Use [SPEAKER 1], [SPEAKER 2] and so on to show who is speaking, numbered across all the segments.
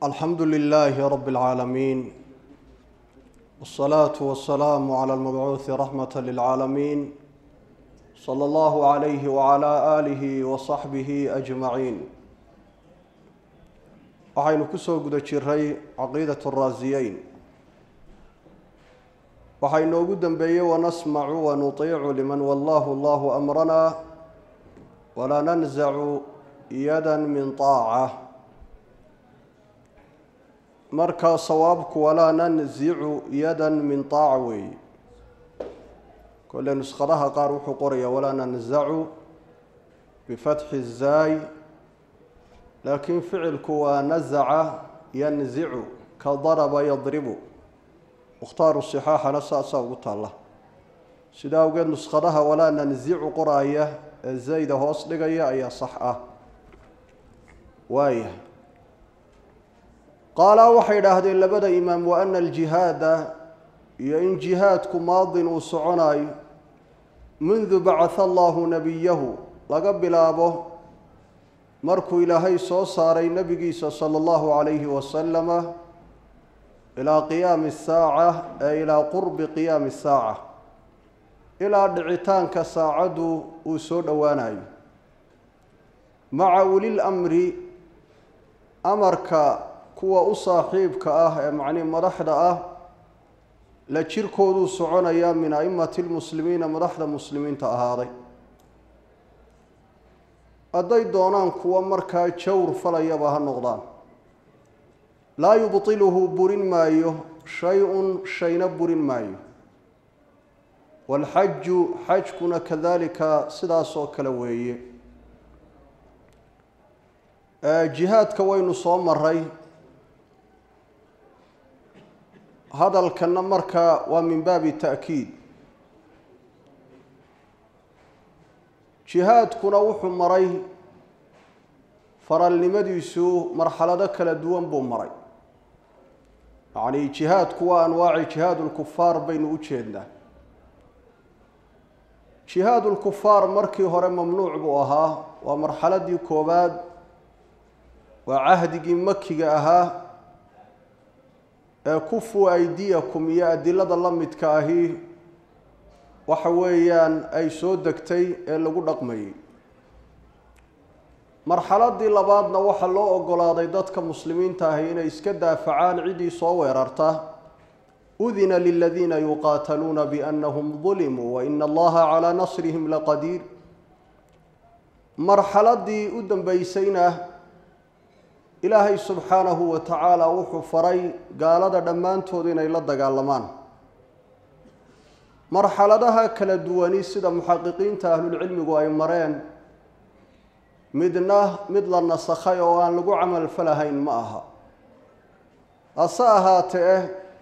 [SPEAKER 1] alxamdu lilaahi rabi اlcaalamiin wاsalaatu wasalaamu cala almabcuuhi raxmata lilcaalamiin sala allahu calayhi wacala aalihi wasaxbihi ajmaciin waxaynu kusoo guda jiray caqiidat raasiyeyn waxaa inoogu dembeeyey wanasmacu wanuطiicu liman wallahu allahu amrana walaa nanzacu yada min طaaca marka sawaabku walaa nanzicu yada min طaaca weeye kole nuskhadaha qaar wuxuu qorayaa walaa nanzacu bifatxi zaay laakiin ficilku waa nazaca yanzicu ka daraba yadribu mukhtaaru sixaaxana saasaa ugu taalla sidaa awgeed nuskhadaha walaa nanzicu qoraaya ee zayda hoos dhigaya ayaa sax ah waaya qaalaa waxay idhaahdeen labada imaam wa ana aljihaada iyo in jihaadku maadin uu soconaayo mundu bacatha allahu nebiyahu laga bilaabo markuu ilaahay soo saaray nebigiisa sala allahu calayhi wasalama ilaa qiyaami saaca ee ilaa qurbi qiyaami saaca ilaa dhicitaanka saacaddu uu soo dhowaanayo maca ulil amri amarka kuwa u saaxiibka ah ee macnihi madaxda ah la jirkooduu soconayaa min a'immati lmuslimiina madaxda muslimiinta ahaaday hadday doonaan kuwa markaa jawr falayaba ha noqdaan laa yubtiluhu burin maayo shay-un shayna burin maayo waalxaju xajkuna kadalika sidaas oo kale weeye jihaadka waynu soo maray hadalkanna markaa waa min baabi ta'kiid jihaadkuna wuxuu maray faralnimadiisu marxalado kala duwan buu maray yacni jihaadku waa anwaaci jihaad lkufaar baynu u jeednaa jihaad lkufaar markii hore mamnuuc buu ahaa waa marxaladii koowaad waa cahdigii makiga ahaa ee kufu aydiyakum iyo adilada la midka ahi waxa weeyaan ay soo degtay ee lagu dhaqmayay marxaladii labaadna waxaa loo ogolaaday dadka muslimiinta ahi inay iska daafacaan ciddii soo weerarta udina liladiina yuqaataluuna biannahum dulimuu waina allaha calaa nasrihim laqadiir marxaladii u dambeysayna ilaahay subxaanahu wa tacaala wuxuu faray gaalada dhammaantood inay la dagaalamaan marxaladaha kala duwani sida muxaqiqiinta ahlulcilmigu ay mareen midna mid la nasakhay oo aan lagu camal falahayn ma aha hase ahaatee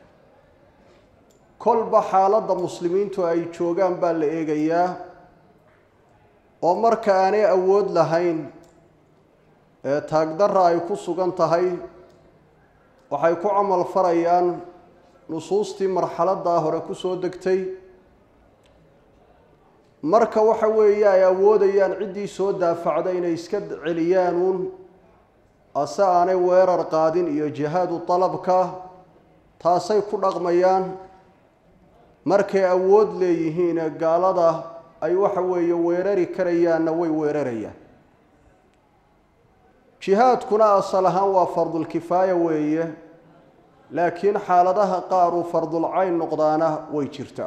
[SPEAKER 1] kolba xaaladda muslimiintu ay joogaan baa la eegayaa oo marka aanay awood lahayn ee taagdarra ay ku sugan tahay waxay ku camal farayaan nusuustii marxaladdaa hore ku soo degtay marka waxa weeye ay awoodayaan ciddii soo daafacda inay iska celiyaan uun ase aanay weerar qaadin iyo jihaadu dalabka taasay ku dhaqmayaan markay awood leeyihiine gaalada ay waxa weeye weerari karayaanna way weerarayaan jihaadkuna asal ahaan waa fardulkifaaya weeye laakiin xaaladaha qaar uu fardulcayn noqdaana way jirtaa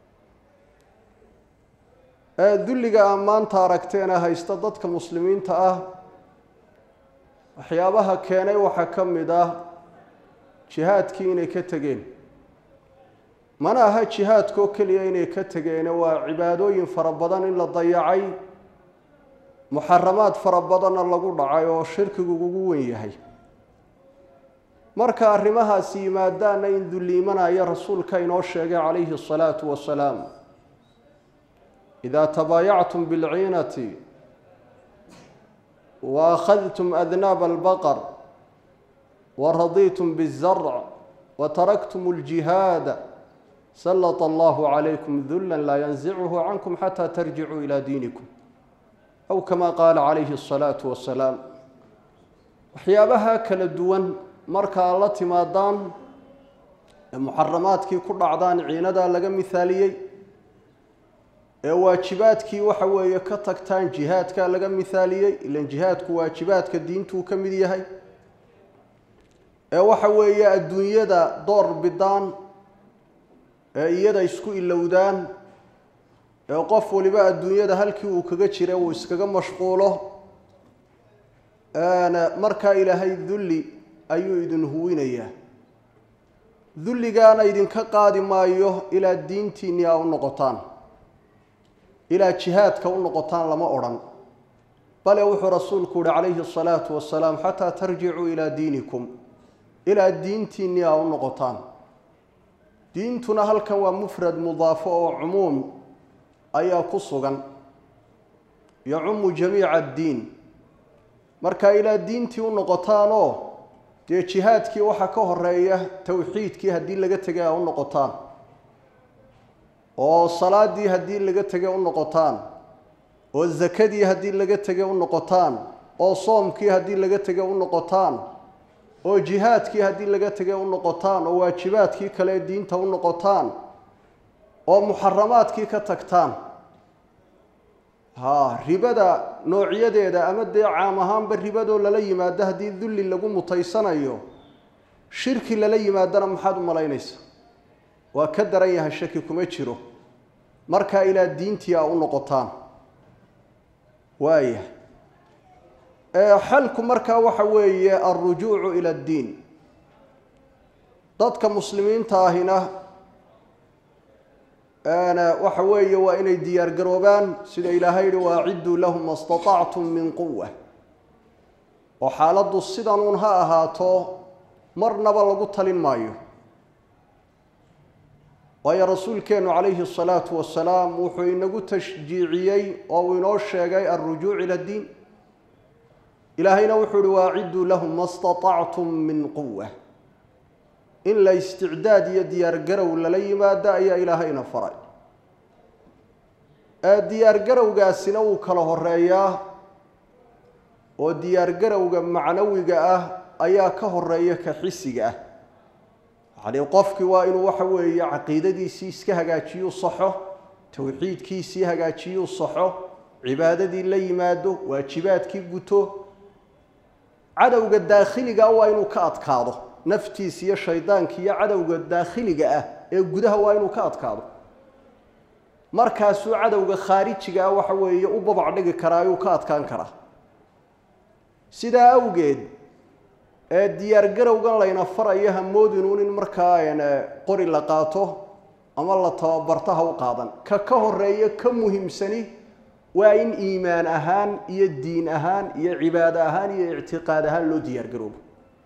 [SPEAKER 1] dulliga aa maanta aragteena haysta dadka muslimiinta ah waxyaabaha keenay waxaa ka mid ah jihaadkii inay ka tegeen mana aha jihaadkoo keliya inay ka tegeene waa cibaadooyin fara badan in la dayacay muxaramaad fara badanna lagu dhacay oo shirkigu ugu wen yahay marka arrimahaasi yimaadaana in dulliimanaya rasuulka inoo sheegay calayhi asalaatu wasalaam idaa tabaayactum bilciinati wa akhadtum adnaaba albaqar wa radiitum bizarc wa taraktum aljihaada sallata allahu calaykum dullan laa yanzicuhu cankum xataa tarjicuu ilaa diinikum aw kama qaala calayhi asalaatu wasalaam waxyaabaha kala duwan markaa la timaadaan ee muxaramaadkii ku dhacdaan ciinadaa laga mithaaliyey ee waajibaadkii waxa weeye ka tagtaan jihaadkaa laga mithaaliyey ilan jihaadku waajibaadka diintuu ka mid yahay ee waxa weeye adduunyada door bidaan ee iyada isku ilowdaan ee qof waliba adduunyada halkii uu kaga jira uu iskaga mashquulo markaa ilaahay dulli ayuu idin huwinayaa dulligaana idinka qaadi maayo ilaa diintiinni aa u noqotaan ilaa jihaadka u noqotaan lama odhan bale wuxuu rasuulku yihi calayhi asalaatu wasalaam xataa tarjicuu ilaa diinikum ilaa diintiinni aa u noqotaan diintuna halkan waa mufrad mudaafo oo cumuum ayaa ku sugan yacumu jamiica addiin markaa ilaa diintii u noqotaanoo dee jihaadkii waxaa ka horeeya towxiidkii haddii laga tegay a u noqotaan oo salaadii haddii laga tegay u noqotaan oo zakadii haddii laga tegay u noqotaan oo soomkii haddii laga tegay u noqotaan oo jihaadkii haddii laga tegay u noqotaan oo waajibaadkii kale diinta u noqotaan oo muxaramaadkii ka tagtaan ha ribada noocyadeeda ama dee caam ahaanba ribadoo lala yimaado haddii dulli lagu mutaysanayo shirki lala yimaadana maxaad u malaynaysa waa ka daran yahay shaki kuma jiro markaa ilaa diintii a u noqotaan waaya xalku markaa waxa weeye alrujuucu ila addiin dadka muslimiinta ahina waxa weeye waa inay diyaar garoobaan sida ilaahay yihi waacidduu lahum ma staطactum min quwa oo xaaladdu sidanuun ha ahaato marnaba lagu talin maayo waayo rasuulkeennu calayhi الsalaatu wasalaam wuxuu inagu tashjiiciyey oo uu inoo sheegay alrujuuc ila اddiin ilaahayna wuxuu uhi waacidduu lahum ma staطactum min quwa in la isticdaad iyo diyaar garow lala yimaado ayaa ilaahayna faray diyaar garowgaasina wuu kala horeeyaa oo diyaar garowga macnawiga ah ayaa ka horeeya ka xisiga ah yacnii qofkii waa inuu waxa weeye caqiidadiisii iska hagaajiyuu saxo towxiidkiisii hagaajiyuu saxo cibaadadii la yimaado waajibaadkii guto cadowga daakhiliga waa inuu ka adkaado naftiis iyo shaydaanka iyo cadowga daakhiliga ah ee gudaha waa inuu ka adkaado markaasuu cadowga khaarijiga ah waxa weeye u babac dhigi karaa ayuu ka adkaan karaa sidaa awgeed ee diyaar garowgan layna farayo hamoodinuun in markaa qori la qaato ama la tababarto ha u qaadan ka ka horeeya ka muhiimsani waa in iimaan ahaan iyo diin ahaan iyo cibaado ahaan iyo ictiqaad ahaan loo diyaar garoobo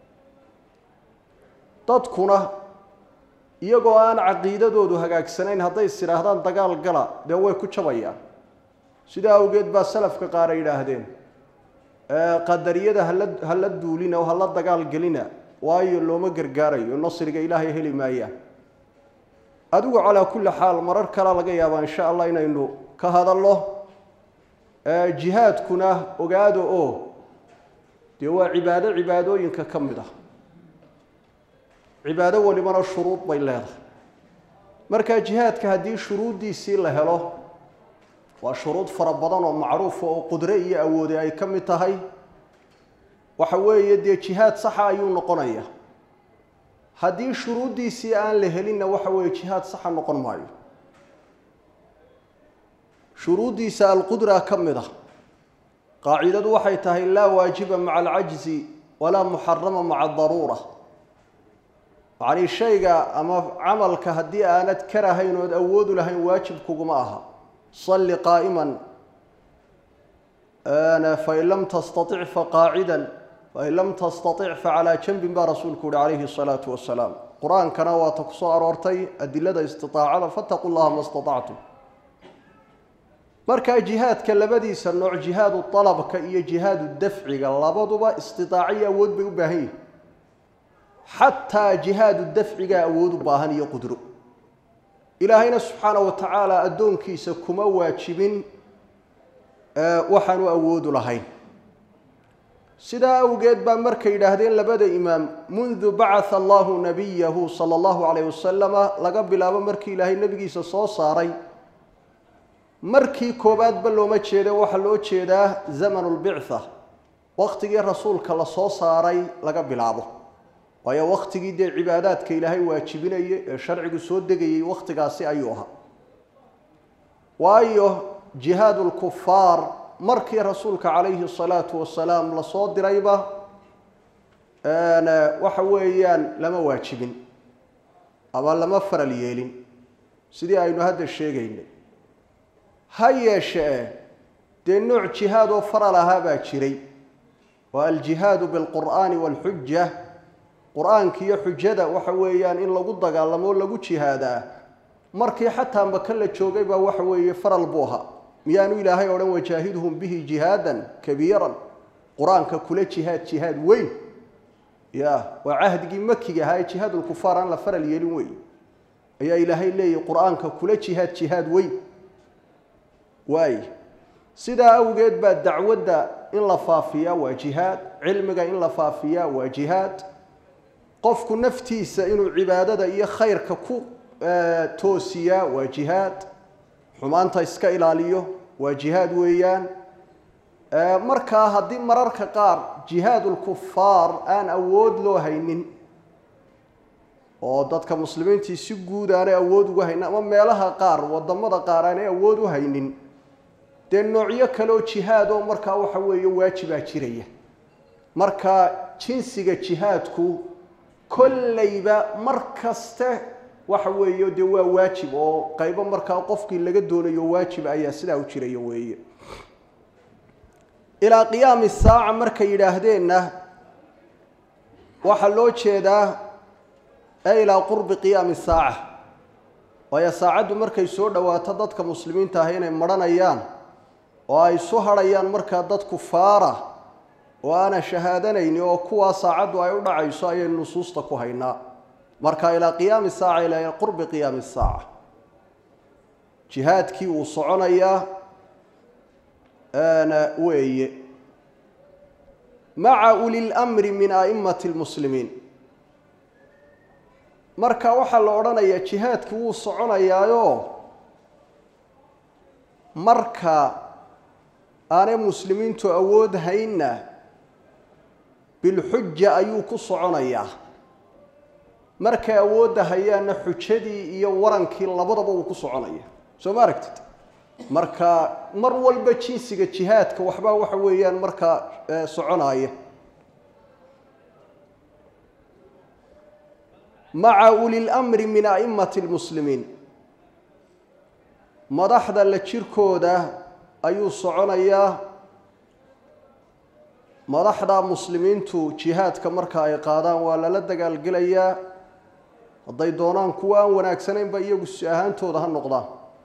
[SPEAKER 1] dadkuna iyagoo aan caqiidadoodu hagaagsanayn hadday is idhaahdaan dagaal gala dee way ku jabayaan sidaa awgeed baa salafka qaar ay yidhaahdeen qadariyada hala hala duulina oo hala dagaal gelina waayo looma gargaarayo nasriga ilaahay heli maayaan adigu calaa kulli xaal marar kale laga yaabaa insha allah inaynu ka hadalno jihaadkuna ogaado oo dee waa cibaado cibaadooyinka ka mid ah cibaado walibana shuruud bay leedahay markaa jihaadka haddii shuruuddiisii la helo waa shuruud fara badan oo macruufa oo qudre iyo awoode ay ka mid tahay waxa weeye dee jihaad saxa ayuu noqonaya haddii shuruuddiisii aan la helinna waxa weeye jihaad saxa noqon maayo shuruuddiisa alqudra ka mid ah qaacidadu waxay tahay laa waajiba maca alcajzi walaa muxarama maca adaruura yacnii shayga ama camalka haddii aanad karahayn ood awoodu lahayn waajib kuguma aha salli qaa'iman fain lam tastatic faqaacidan fain lam tastatic facalaa janbin baa rasuulku yihi calayhi الsalaatu wasalaam qur-aankana waata ku soo aroortay adilada istiaacada fataquu llaha ma staطactum markaa jihaadka labadiisa nooc jihaadu alabka iyo jihaadu dafciga labaduba istidaaciyo awood bay u baahan yihin xataa jihaadu dafcigaa awood u baahan iyo qudro ilaahayna subxaana wa tacaala addoonkiisa kuma waajibin waxaanu awoodu lahayn sidaa awgeed baa markay yidhaahdeen labada imaam mundu bacatha allahu nabiyahu sala allahu calayh wasalama laga bilaabo markii ilaahay nebigiisa soo saaray markii koowaadba looma jeeda waxaa loo jeedaa zamanu lbictha waqtigii rasuulka la soo saaray laga bilaabo waayo waqtigii dee cibaadaadka ilaahay waajibinaya ee sharcigu soo degayay waqtigaasi ayuu ahaa waayo jihaadu lkufaar markii rasuulka calayhi salaatu wasalaam lasoo dirayba waxa weeyaan lama waajibin ama lama faral yeelin sidii aynu hadda sheegaynay ha yeeshee dee nooc jihaad oo faral ahaa baa jiray waa aljihaadu bilqur'aani waalxuja qur-aanka iyo xujada waxa weeyaan in lagu dagaalamo o lagu jihaadaa markii xataa maka la joogay baa waxa weeye faral buu ahaa miyaanu ilaahay odhan wajaahidhum bihi jihaadan kabiiran qur-aanka kula jihaad jihaad weyn ya waa cahdigii makiga ahaa ee jihaadulkufaar aan la faral yeelin wey ayaa ilaahay leeyahy qur-aanka kula jihaad jihaad weyn waay sidaa awgeed baa dacwadda in la faafiyaa waa jihaad cilmiga in la faafiyaa waa jihaad qofku naftiisa inuu cibaadada iyo khayrka ku toosiyaa waa jihaad xumaanta iska ilaaliyo waa jihaad weeyaan markaa haddii mararka qaar jihaadulkufaar aan awood loo haynin oo dadka muslimiintii si guud aanay awood ugu haynin ama meelaha qaar wadamada qaar aanay awood u haynin dee noocyo kale oo jihaad oo markaa waxa weeye waajibaa jiraya marka jinsiga jihaadku kollayba mar kaste waxa weeye dee waa waajib oo qaybo markaa qofkii laga doonayo waajib ayaa sidaa u jiraya weeye ilaa qiyaami saaca markay yidhaahdeenna waxaa loo jeedaa e ilaa qurbi qiyaami saaca waayo saacaddu markay soo dhowaato dadka muslimiinta ah inay madhanayaan oo ay isu hadhayaan markaa dad kufaara oo aanan shahaadanayni oo kuwaa saacaddu ay u dhacayso ayaynu nusuusta ku haynaa marka ilaa qiyaami saaca ilaa qurbi qiyaami saaca jihaadkii wuu soconayaa weeye maca uli lmri min a'immati lmuslimiin marka waxaa la odhanayaa jihaadki wuu soconayaayo marka aanay muslimiintu awood haynna bilxuja ayuu ku soconayaa markay awoodda hayaanna xujadii iyo warankii labadaba uu ku soconaya soo ma aragtid marka mar walba jinsiga jihaadka waxbaa waxa weeyaan markaa soconaya maca uli lmri min a'immati lmuslimiin madaxda la jirkooda ayuu soconayaa madaxda muslimiintu jihaadka marka ay qaadaan waa lala dagaalgelayaa hadday doonaan kuwa aan wanaagsanaynba iyagu si ahaantooda ha noqdaan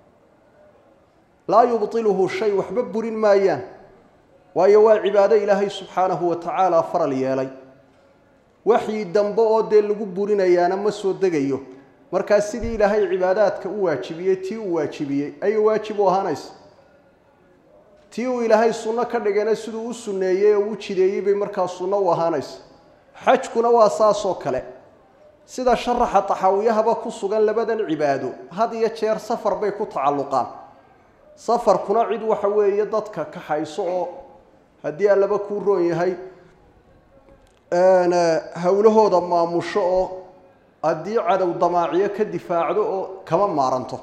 [SPEAKER 1] laa yubtiluhu shay waxba burin maayaan waayo waa cibaado ilaahay subxaanahu wa tacaala faral yeelay waxyi dambe oo dee lagu burinayaana ma soo degayo markaa sidii ilaahay cibaadaadka u waajibiyey tii uu waajibiyey ayay waajib u ahaanaysa tii uu ilaahay sunno ka dhigayna siduu u sunneeyey oo u jideeyey bay markaa sunno u ahaanaysa xajkuna waa saasoo kale sida sharaxa taxaawiyahaba ku sugan labadan cibaado had iyo jeer safar bay ku tacalluqaan safarkuna cid waxa weeye dadka kaxayso oo haddii allaba kuu roon yahay howlahooda maamusho oo haddii cadow damaaciyo ka difaacdo oo kama maaranto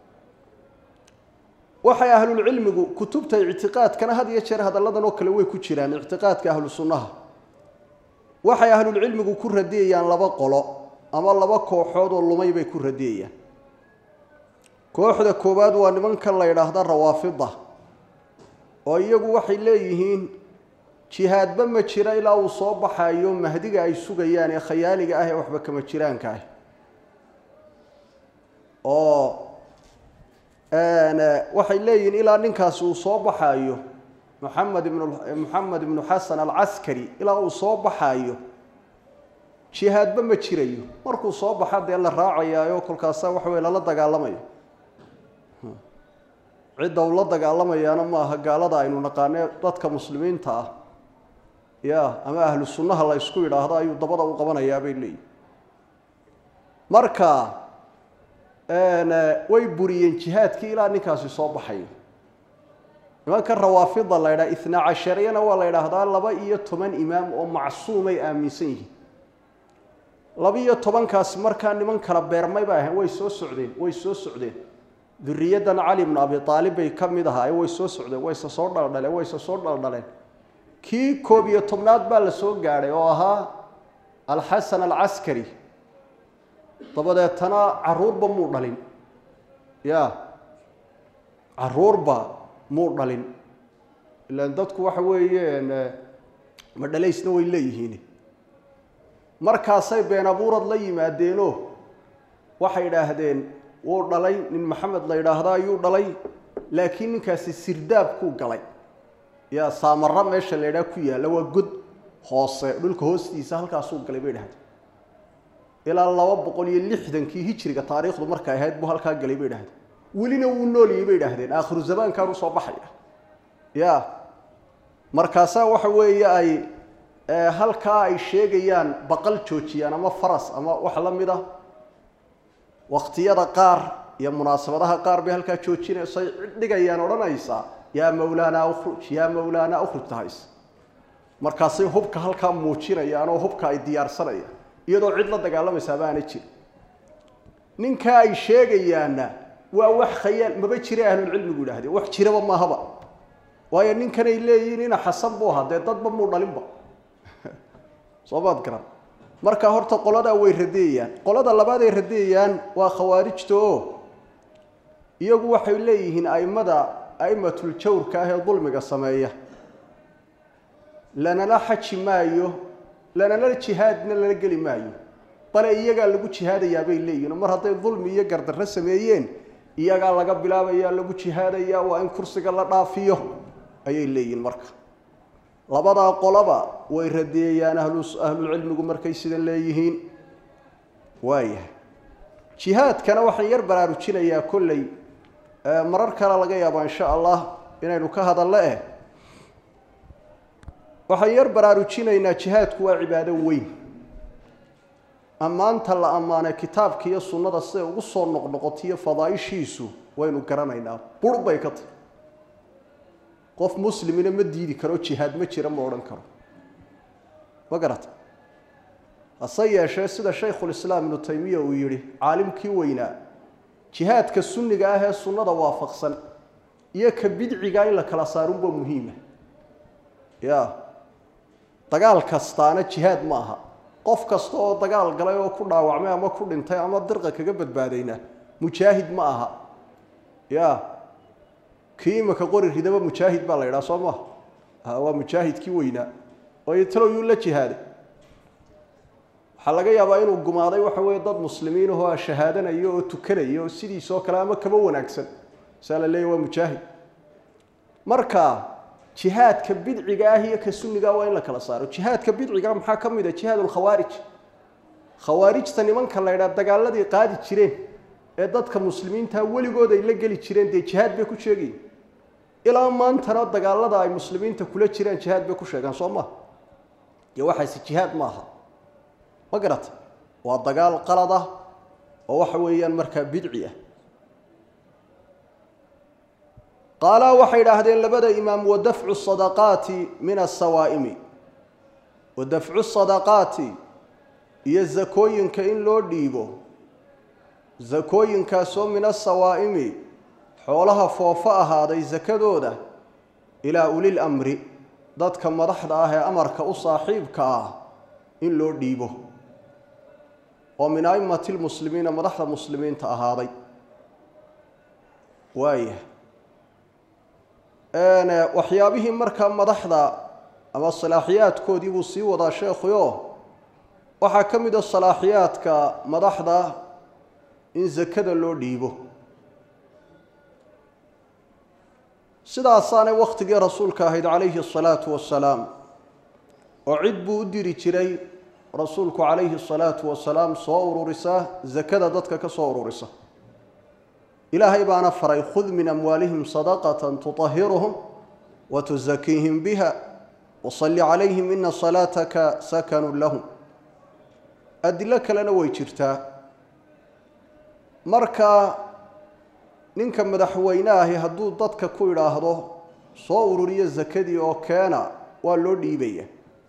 [SPEAKER 1] waxay ahlulcilmigu kutubta ictiqaadkana had iyo jeer hadalladan oo kale way ku jiraan ictiqaadka ahlu sunnaha waxay ahlulcilmigu ku radiyayaan laba qolo ama laba kooxood oo lumay bay ku radiyayaan kooxda koowaad waa nimankan la yidhaahda rawaafida oo iyagu waxay leeyihiin jihaadba ma jira ilaa uu soo baxayo mahdiga ay sugayaan ee khayaaliga ah ee waxba kama jiraanka ah oo waxay leeyihiin ilaa ninkaasi uu soo baxaayo maxamed ibn moxamed ibnu xasan alcaskari ilaa uu soo baxaayo jihaadba ma jirayo markuu soo baxa dee la raacayaayo kolkaasa waxa weye lala dagaalamayo cidda uu la dagaalamayaana ma aha gaalada aynu naqaane dadka muslimiinta ah ya ama ahlu sunnaha la ysku yidhaahdo ayuu dabada u qabanayaa bay leeyihin marka way buriyeen jihaadkii ilaa ninkaasi soo baxayo nimanka rawaafida la ydhaha itna cashariyana waa la ydhaahdaa laba iyo toban imaam oo macsuumay aaminsan yihiin laba iyo tobankaasi markaa niman kala beermay bay ahayn way soo socdeen way soo socdeen duriyaddan cali bnu abi aalib bay ka mid ahaa way soo socdeen wayse soo dhaldhaleen wayse soo dhaldhaleen kii koob iyo tobnaad baa la soo gaadhay oo ahaa alxasan alcaskari dabadeetana caruurba muu dhalin ya caruurba muu dhalin ilaan dadku waxa weeyeen madhalaysna way leeyihiin markaasay been abuurad la yimaadeenoo waxay idhaahdeen wuu dhalay nin maxamed la yidhaahda ayuu dhalay laakiin ninkaasi sirdaabkuu galay yaa saamara meesha la ydhaha ku yaalla waa god hoose dhulka hoostiisa halkaasuu galay bay dhahdeen ilaa laba boqol iyo lixdankii hijriga taariikhdu markay ahayd buu halkaa galay bay dhahdeen welina wuu nooliyey bay dhahdeen aakhiru zamaankan usoo baxaya ya markaasaa waxa weeye ay halkaa ay sheegayaan baqal joojiyaan ama faras ama wax la mid a waktiyada qaar iyo munaasabadaha qaar bay halkaa joojinaysay dhigayaan odhanaysaa yaa mawlaanaa ukhruj yaa mawlaanaa ukhruj tahays markaasay hubka halkaa muujinayaan oo hubka ay diyaarsanayaan iyadoo cid la dagaalamaysaa baana jir ninkaa ay sheegayaanna waa wax khayaal maba jira ahlulcilmigu yidhahdeen wax jiraba maahaba waayo ninkanay leeyihiin ina xasan buu ahaa dee dadba muu dhalinba soo maad garan marka horta qoladaa way radeeyaan qolada labaad ay radeeyaan waa khawaarijta oo iyagu waxay leeyihiin aimada aimatul jawrka ah ee dulmiga sameeya lanala xaji maayo lanala jihaadna lala geli maayo bale iyagaa lagu jihaadayaa bay leeyihin mar hadday dulmi iyo gardarro sameeyeen iyagaa laga bilaabaya lagu jihaadaya waa in kursiga la dhaafiyo ayay leeyihin marka labadaa qolaba way radeeyaan ahlulcilmigu markay sida leeyihiin waayahay jihaadkana waxaan yar baraarujinayaa kolley marar kale laga yaaba insha allah inaynu ka hadallo eh waxaan yar baraarujinaynaa jihaadku waa cibaado weyn ammaanta la ammaanay kitaabka iyo sunnada siday ugu soo noqnoqotiyo fadaaishiisu waynu garanaynaa bur bay ka tahy qof muslimina ma diidi karo jihaad ma jira ma odhan karo ma garata hase yeeshee sida shaykhulislaam ibnu taymiya uu yidhi caalimkii weynaa jihaadka sunniga ah ee sunnada waafaqsan iyo ka bidciga in la kala saarunba muhiima ya dagaal kastaana jihaad ma aha qof kasta oo dagaal galay oo ku dhaawacmay ama ku dhintay ama dirqa kaga badbaadayna mujaahid ma aha ya kii imaka qori ridaba mujaahid baa la yidhaha soo maha waa mujaahidkii weynaa oo talowyuu la jihaaday waxaa laga yaabaa inuu gumaaday waxa weeye dad muslimiin ahoo shahaadanayo oo tukanaya oo sidiisoo kale ama kaba wanaagsan saa la leeya waa mujaahid marka jihaadka bidciga ah iyo ka sunniga waa in la kala saaro jihaadka bidciga maxaa ka mid a jihaad lkhawaarij khawaarijta nimanka la ydhaha dagaaladii qaadi jireen ee dadka muslimiinta weligood ay la geli jireen dee jihaad bay ku sheegayin ilaa maantana dagaalada ay muslimiinta kula jiraan jihaad bay ku sheegaan soo maha iyo waxaase jihaad ma aha ma garata waa dagaal qalad ah oo waxa weeyaan markaa bidci ah qaalaa waxay idhaahdeen labada imaam wadafcu sadaqaati min asawaa'imi wadafcu sadaqaati iyo zakooyinka in loo dhiibo zakooyinkaasoo min asawaa'imi xoolaha foofo ahaaday sakadooda ilaa ulil amri dadka madaxda ah ee amarka u saaxiibka ah in loo dhiibo oo min a'immati lmuslimiina madaxda muslimiinta ahaaday waaya waxyaabihii markaa madaxda ama salaaxiyaadkoodii buu sii wadaa sheekhuyo waxaa ka mid a salaaxiyaadka madaxda in sakada loo dhiibo sidaasaanay wakhtigii rasuulka ahayd calayhi asalaatu wasalaam oo cid buu u diri jiray rasuulku calayhi asalaatu wasalaam soo ururisa sakada dadka ka soo ururisa ilaahay baana faray khud min amwaalihim sadaqatan tutahiruhum wa tusakiihim biha wasalli calayhim ina salaataka sakanu lahum adilo kalena way jirtaa marka ninka madaxweyne ahi hadduu dadka ku idhaahdo soo ururiyo sakadii oo keena waa loo dhiibaya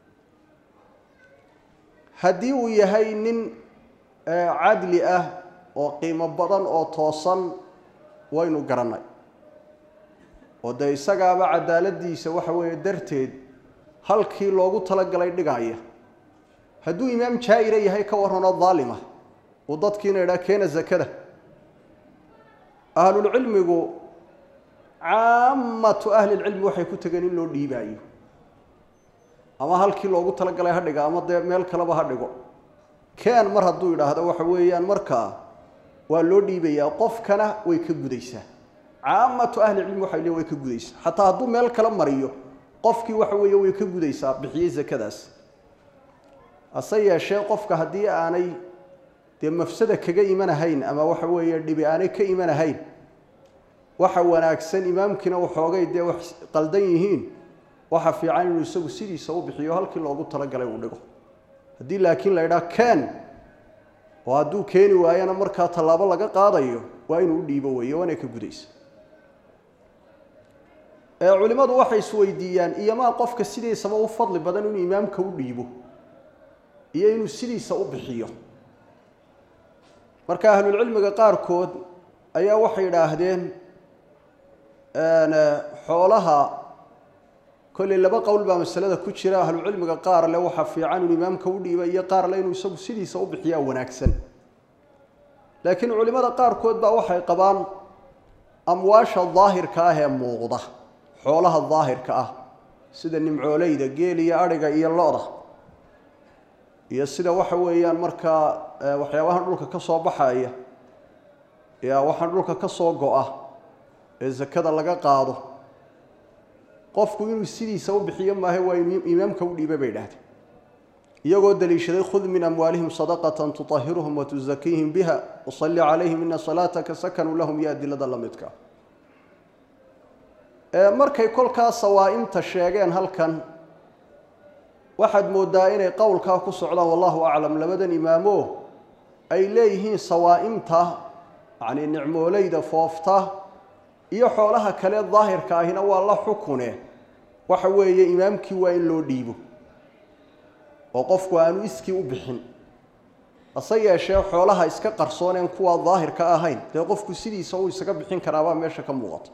[SPEAKER 1] haddii uu yahay nin cadli ah oo qiimo badan oo toosan waynu garannay oo dee isagaaba cadaaladiisa waxa weeye darteed halkii loogu talagalay dhigaya hadduu imaam jaa-ira yahay ka warranoo daalima uu dadkiina idhaa keena sakada ahlulcilmigu caamatu ahlilcilmi waxay ku tegeen in loo dhiibaayo ama halkii loogu talagalay ha dhiga ama dee meel kaleba ha dhigo keen mar hadduu idhaahdo waxa weeyaan markaa waa loo dhiibayaa qofkana way ka gudaysaa caamatu ahlicilmi waxay leeyn way ka gudaysaa xataa hadduu meel kala mariyo qofkii waxa weeye way ka gudaysaa bixiyey sakadaas hase yeeshee qofka haddii aanay dee mafsada kaga imanahayn ama waxa weeye dhibi aanay ka imanahayn waxa wanaagsan imaamkiina waxoogay dee wax qaldan yihiin waxa fiican inuu isagu sidiisa u bixiyo halkii loogu talagalay uu dhigo haddii laakiin la idhaha keen oo hadduu keeni waayana markaa tallaabo laga qaadayo waa inuu u dhiibo weeye waana ka gudaysa culimmadu waxay isweydiiyaan iyomaa qofka sidiisaba u fadli badan inuu imaamka u dhiibo iyo inuu sidiisa u bixiyo marka ahlulcilmiga qaarkood ayaa waxay idhaahdeen xoolaha kolley laba qowl baa masalada ku jira ahlucilmiga qaar le waxaa fiican inuu imaamka u dhiiba iyo qaar le inuu isagu sidiisa u bixiyaa wanaagsan laakiin culimmada qaarkood baa waxay qabaan amwaasha daahirka ah ee muuqda xoolaha daahirka ah sida nimcooleyda geel iyo adhiga iyo lo-da iyo sida waxa weeyaan markaa waxyaabahan dhulka ka soo baxaya ya waxaan dhulka ka soo go-a ee sakada laga qaado qofku inuu sidiisa u bixiyo maahe waa imaamka u dhiiba bay idhahdeen iyagoo daliishaday khud min amwaalihim sadaqatan tutahiruhum watuzakiihim biha wasalli calayhim ina salaataka sakanu lahum iyo adilada la midka markay kolkaa sawaa-imta sheegeen halkan waxaad moodaa inay qowlkaa ku socdaan wallahu aclam labadan imaamo ay leeyihiin sawaa-imta yacnii nicmooleyda foofta iyo xoolaha kale daahirka ahina waa la xukune waxa weeye imaamkii waa in loo dhiibo oo qofku aanu iskii u bixin hase yeeshee xoolaha iska qarsooneen kuwaa daahirka ahayn dee qofku sidiisa uu isaga bixin karaabaa meesha ka muuqata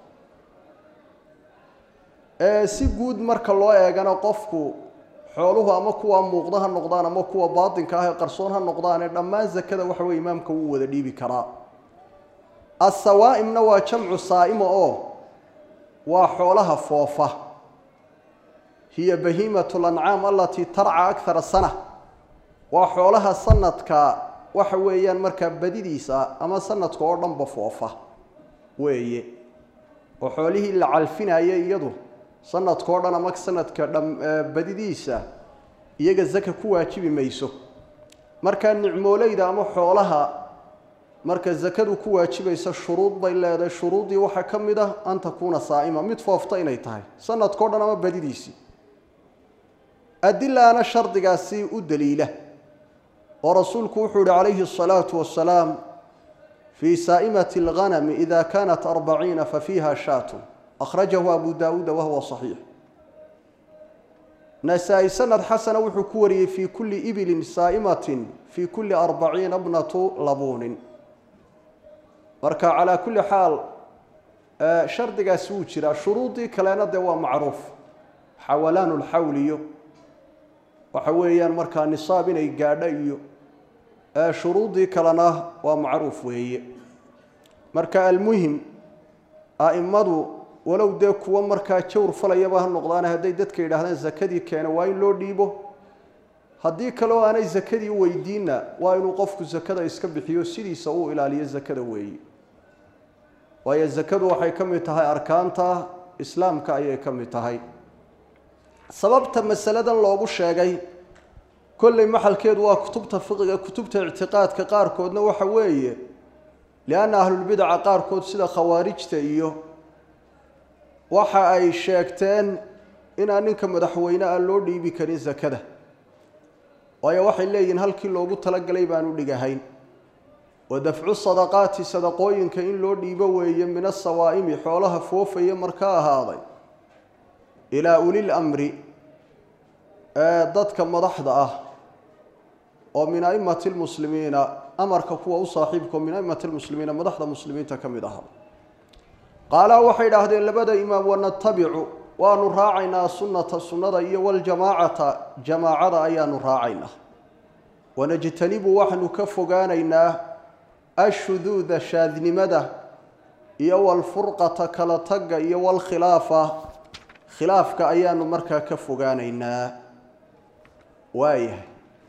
[SPEAKER 1] si guud marka loo eegana qofku xooluhu ama kuwa muuqda ha noqdaan ama kuwa baatinka ah ee qarsoon ha noqdaane dhammaan zakada waxa weye imaamka wuu wada dhiibi karaa asawaa-imna waa jamcu saa'ima oo waa xoolaha foofa hiya bahiimatu lancaam alatii tarca akara sana waa xoolaha sanadka waxa weeyaan markaa badidiisa ama sanadka oo dhanba foofa weeye oo xoolihii la calfinaya iyadu sanadka oo dhan ama sanadka badidiisa iyaga zaka ku waajibi mayso markaa nicmooleyda ama xoolaha marka zakadu ku waajibaysa shuruud bay leedahay shuruuddii waxaa ka mid ah an takuuna saa'ima mid foofta inay tahay sanadka o dhan ama badidiisii adilaana shardigaasi u daliila oo rasuulku wuxuu yihi calayhi الsalaatu wasalaam fii saa'imati اlghanami ida kanat arbaciina fafiiha shaatu akhrajahu abu daawuuda wahuwa صaxiix nasaa-i sanad xasana wuxuu ku wariyey fii kulli ibilin saa'imatin fii kulli arbaciina bnatu labuunin marka calaa kulli xaal shardigaasi wuu jiraa shuruudii kalena dee waa macruuf xawalaanu lxawliyo waxa weeyaan markaa nisaab inay gaadho iyo shuruudii kalena waa macruuf weeye marka almuhim a'immadu walow dee kuwo markaa jawr falayaba ha noqdaane hadday dadka yidhaahdaan zakadii keena waa in loo dhiibo haddii kaleo aanay zakadii u weydiinna waa inuu qofku zakada iska bixiyo sidiisa uu ilaaliyo zakada weeye waayo zakadu waxay ka mid tahay arkaanta islaamka ayay ka mid tahay sababta masaladan loogu sheegay kolley maxalkeedu waa kutubta fiqiga kutubta ictiqaadka qaarkoodna waxa weeye lianna ahlulbidaca qaarkood sida khawaarijta iyo waxa ay sheegteen inaan ninka madaxweyne a loo dhiibi karin sakada waayo waxay leeyihiin halkii loogu talagalay baanu dhigahayn wa dafcu sadaqaati sadaqooyinka in loo dhiibo weeye min asawaa'imi xoolaha foofaya marka ahaaday ilaa ulil amri ee dadka madaxda ah oo min a'immati lmuslimiina amarka kuwa u saaxiibka oo min a'immati lmuslimiina madaxda muslimiinta ka mid ahaa qaalaa waxay idhaahdeen labada imaam wanatabicu waanu raacaynaa sunnata sunnada iyo waljamaacata jamaacada ayaanu raacaynaa wanajtanibu waxaanu ka fogaanaynaa ashuduuda shaadnimada iyo walfurqata kala tagga iyo walkhilaafa khilaafka ayaanu markaa ka fogaanaynaa waayahay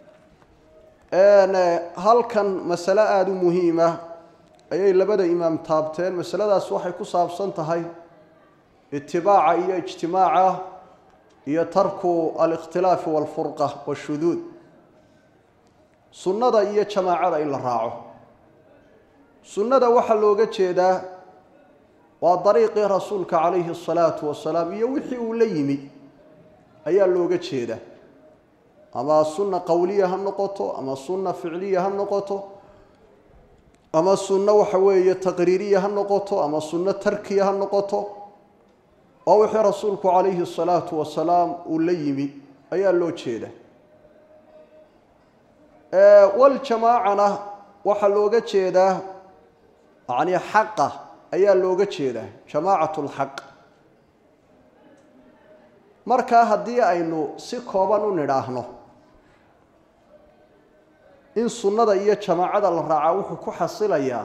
[SPEAKER 1] halkan masale aada u muhiima ayay labada imaam taabteen masaladaas waxay ku saabsan tahay itibaaca iyo ijtimaaca iyo tarku alikhtilaafi walfurqa washuduud sunnada iyo jamaacada in la raaco sunnada waxaa looga jeedaa waa dariiqii rasuulka calayhi asalaatu wasalaam iyo wixii uu la yimi ayaa looga jeedaa ama sunna qowliya ha noqoto ama sunna ficliya ha noqoto ama sunno waxa weeye taqriiriya ha noqoto ama sunno tarkiya ha noqoto oo wixii rasuulku calayhi asalaatu wasalaam uu la yimi ayaa loo jeeda waljamaacana waxaa looga jeedaa yacni xaqa ayaa looga jeedaa jamaacat lxaq markaa haddii aynu si kooban u nidhaahno in sunnada iyo jamaacada la raacaa wuxuu ku xasilayaa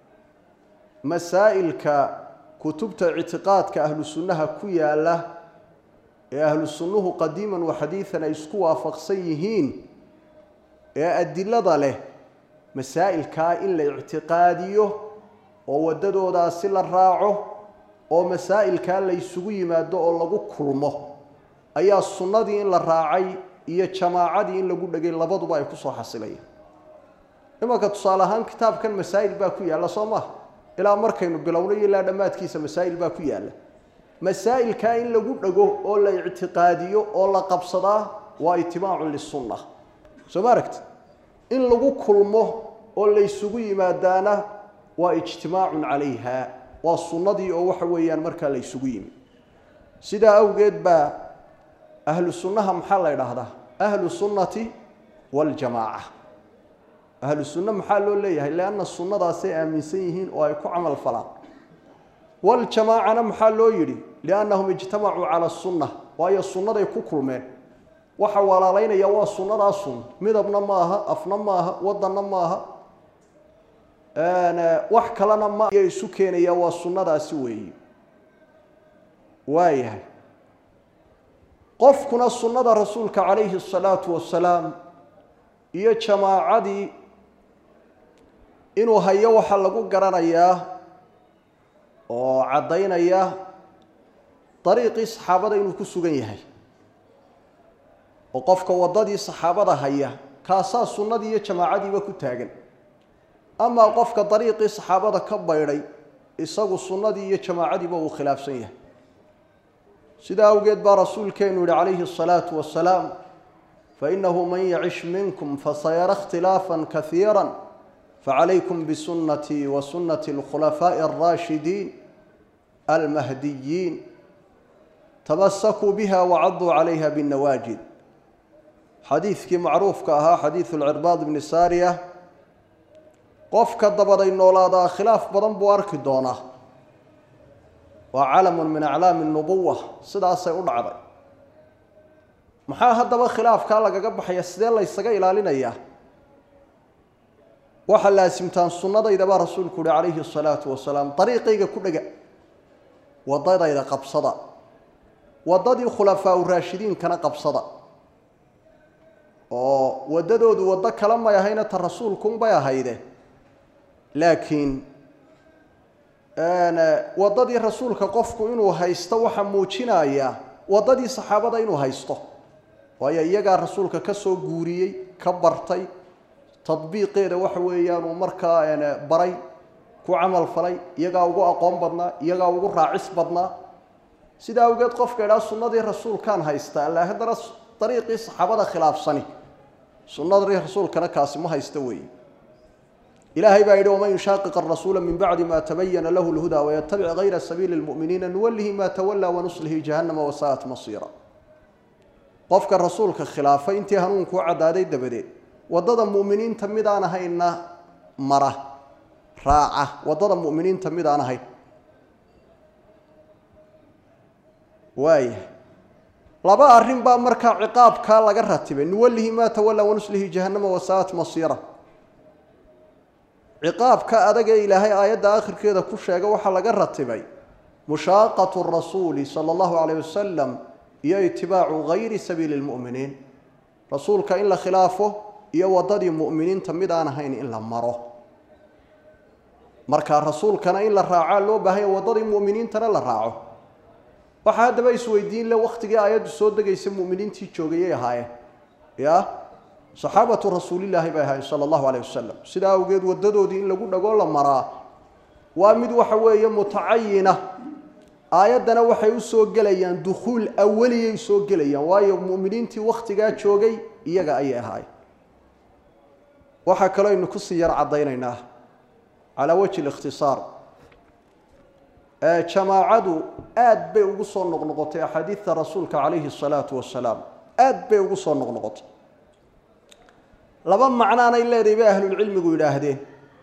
[SPEAKER 1] masaa'ilka kutubta ictiqaadka ahlu sunnaha ku yaala ee ahlu sunnuhu qadiiman wa xadiidan ay isku waafaqsan yihiin ee adilada leh masaa'ilkaa in la ictiqaadiyo oo waddadoodaasi la raaco oo masaa'ilkaa la ysugu yimaado oo lagu kulmo ayaa sunnadii in la raacay iyo jamaacadii in lagu dhegay labaduba ay kusoo xasilayaan imanka tusaale ahaan kitaabkan masaa'il baa ku yaalla soo maha ilaa markaynu bilownay ilaa dhammaadkiisa masaa'il baa ku yaalla masaa'ilkaa in lagu dhego oo la ictiqaadiyo oo la qabsadaa waa itibaacun lisunna soo ma aragti in lagu kulmo oo laysugu yimaadaana waa ijtimaacun calayha waa sunnadii oo waxa weeyaan markaa la ysugu yimi sidaa awgeed baa ahlu sunnaha maxaa la ydhaahdaa ahlu sunnati waljamaaca ahlu sunna maxaa loo leeyahay lianna sunnadaasay aaminsan yihiin oo ay ku camal falaan waljamaacana maxaa loo yidhi liannahum ijtamacuu cala sunna waayo sunnaday ku kulmeen waxa walaalaynaya waa sunnadaasun midabna ma aha afna ma aha wadanna ma aha wax kalena ma isu keenaya waa sunnadaasi weeyi waayahay qofkuna sunnada rasuulka calayhi asalaatu wasalaam iyo jamaacadii inuu hayo waxaa lagu garanayaa oo caddaynaya dariiqii saxaabada inuu ku sugan yahay oo qofka waddadii saxaabada haya kaasaa sunnadii iyo jamaacadiiba ku taagan amaa qofka dariiqii saxaabada ka baydhay isagu sunnadii iyo jamaacadiiba uu khilaafsan yahay sidaa awgeed baa rasuulkeenu yihi calayhi الsalaatu wasalaam fainahu man yacish minkum fasayara اkhtilaafa kaiira facalaykum bisunatii wa sunati اlkhulafaaءi الraashidiin almahdiyiin tamasakuu biha wacaduu calayha bاnawaajid xadiidkii macruufka ahaa xadiidu lcirbaad bni saariya qofka dabaday noolaadaa khilaaf badan buu arki doonaa waa calamun min aclaami nubuwa sidaasay u dhacday maxaa haddaba khilaafkaa lagaga baxaya sidee laysaga ilaalinayaa waxaa laasimtaan sunnadayda baa rasuulku uhi calayhi asalaatu wasalaam dariiqayga ku dhega waddadayda qabsada waddadii khulafaa u raashidiinkana qabsada oo waddadoodu waddo kale may ahayna ta rasuulkunbay ahayde laakiin waddadii rasuulka qofku inuu haysto waxaa muujinaya waddadii saxaabada inuu haysto waayo iyagaa rasuulka ka soo guuriyey ka bartay tadbiiqeeda waxa weeyaan uu markaa baray ku camal falay iyagaa ugu aqoon badnaa iyagaa ugu raacis badnaa sidaa awgeed qofka idhaa sunnadii rasuulkaan haysta alla haddana dariiqii saxaabada khilaafsani sunnadii rasuulkana kaasi ma haysta weeye ilaahay baa yidhi waman yushaaqiq arasuula min bacdi ma tabayana lahu lhudaa wayatabic gayra sabiili lmu'miniina nuwallihi ma tawallaa wanuslihi jahannama wasaa'at masiira qofka rasuulka khilaafay intii hanuunkuu caddaaday dabadeed waddada mu'miniinta midaan ahayna mara raaca waddada mu'miniinta midaan ahayn waaya laba arrin baa markaa ciqaabkaa laga ratibay nuwallihi maa tawallaa wanuslihi jahannama wasaa'at masiira ciqaabka adag ee ilaahay aayadda akhirkeeda ku sheega waxaa laga ratibay mushaaqatu rasuuli sala allahu calayh wasalam iyo itibaacu gayri sabiili lmu'miniin rasuulka in la khilaafo iyo waddadii mu'miniinta mid aan ahayn in la maro marka rasuulkana in la raacaa loo baahanya waddadii mu'miniintana la raaco waxaa haddaba isweydiin le wakhtigii aayaddu soo degaysa mu'miniintii joogayay ahaayeen ya saxaabatu rasuulillaahi bay ahaayeen sala allahu calayh wasalam sidaa awgeed waddadoodii in lagu dhagoo la maraa waa mid waxa weeye mutacayina aayaddana waxay u soo gelayaan dukhuul awaliyay soo gelayaan waayo mu'miniintii wakhtigaa joogay iyaga ayay ahaayeen waxaa kaloo aynu kusii yar caddaynaynaa calaa wajhi likhtisaar jamaacadu aad bay ugu soo noqnoqotay axaadiidta rasuulka calayhi asalaatu wasalaam aad bay ugu soo noqnoqotay laba macnaanay leedahay bay ahlulcilmigu yidhaahdeen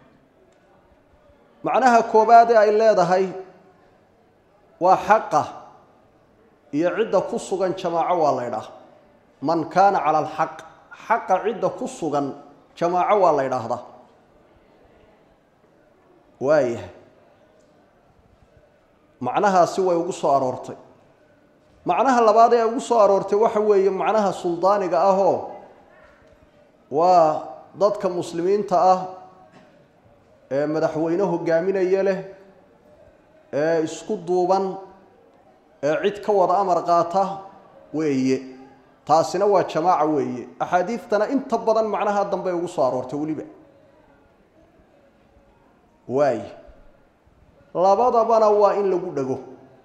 [SPEAKER 1] macnaha koobaadee ay leedahay waa xaqa iyo cidda ku sugan jamaaco waa la ydhaah man kaana cala alxaq xaqa cidda ku sugan jamaaco waa la ydhaahdaa waayahay macnahaasi way ugu soo aroortay macnaha labaad ee ugu soo aroortay waxa weeye macnaha suldaaniga ahoo waa dadka muslimiinta ah ee madaxweyne hogaaminaya leh ee isku duuban ee cid ka wada amar qaata weeye taasina waa jamaaca weeye axaadiidtana inta badan macnaha dambey ugu soo aroortay weliba waaye labadabana waa in lagu dhego